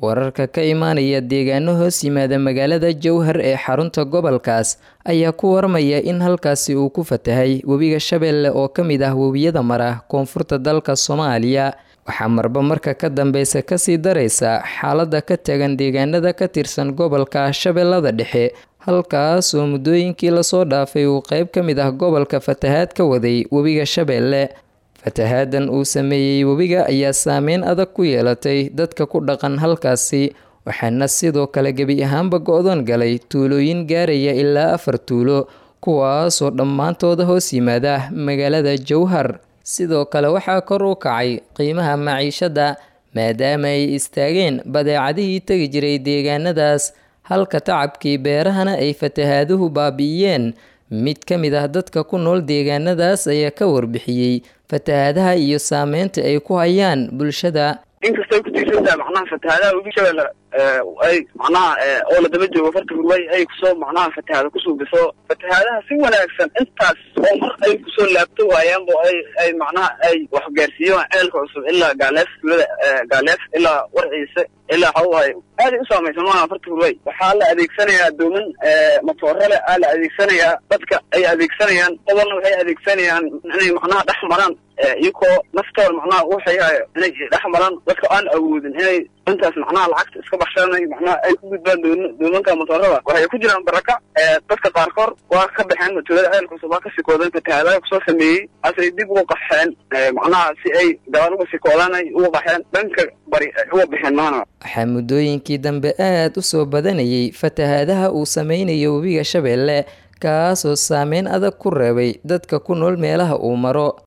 wararka ka imaanaya deegaano hoos yimaada magaalada jowhar ee xarunta gobolkaas ayaa ku warmaya in halkaasi uu ku fatahay webiga shabeelle oo ka mid ah webiyada mara koonfurta dalka soomaaliya waxaa marba marka ka dambeysa kasii daraysa xaaladda ka tagan deegaanada ka tirsan gobolka shabeellada dhexe halkaas oo muddooyinkii lasoo dhaafay uu qeyb ka mid ah gobolka fatahaad ka waday webiga shabeelle fatahaadan uu sameeyey webiga ayaa saameyn adag ku yeelatay dadka ku dhaqan halkaasi waxaana sidoo kale gebi ahaanba go-doon galay tuulooyin gaaraya ilaa afar tuulo kuwaasoo dhammaantooda hoos yimaada magaalada jowhar sidoo kale waxaa kor u kacay qiimaha maciishadda maadaama ay istaageen badeecadihii tegi jiray deegaanadaas halka tacabkii beerahana ay fatahaaduhu baabi'iyeen mid ka mid ah dadka ku nool deegaanadaas ayaa ka warbixiyey fatahaadaha iyo saameynta ay ku hayaan bulshada inkastay ku tiirsantahay macnaha fatahaadaha webi shabeelle ay macnaha oo la daba joogo farta hurway ay kusoo macnaha fatahaada kusuubiso fatahaadaha si wanaagsan intaas oo mar ay kusoo laabto waayaanbo ay ay macnaha ay wax gaarsiiyaan ceelka cusub ilaa gaaleef tuulada gaaleef ilaa warciise ilaa waxa waaye aaday u saamaysan maaha farta hurway waxaa la adeegsanayaa dooman matoorale aa la adeegsanayaa dadka ay adeegsanayaan qobolna waxay adeegsanayaan inay macnaha dhex maraan iyakoo naftooda macnaha waxayhayo inay dhex maraan dadka aan awoodin inay intaas macnaha lacagta iska baxshanay macnaha ay ku gudbaan doon doomanka motoorada waxay ku jiraan baraka dadka qaarkood waa ka baxeen matuulada ceelka cusub waa ka sikoodan fatahaadaha kusoo sameeyey asay dib uga qaxeen macnaha si ay gabaal uga sikoodaan ay uga qaxeen dhanka bari uga bixeen maana waxaa muddooyinkii dambe aada u soo badanayay fatahaadaha uu sameynayo webiga shabeelle kaasoo saameyn adag ku reebay dadka ku nool meelaha uu maro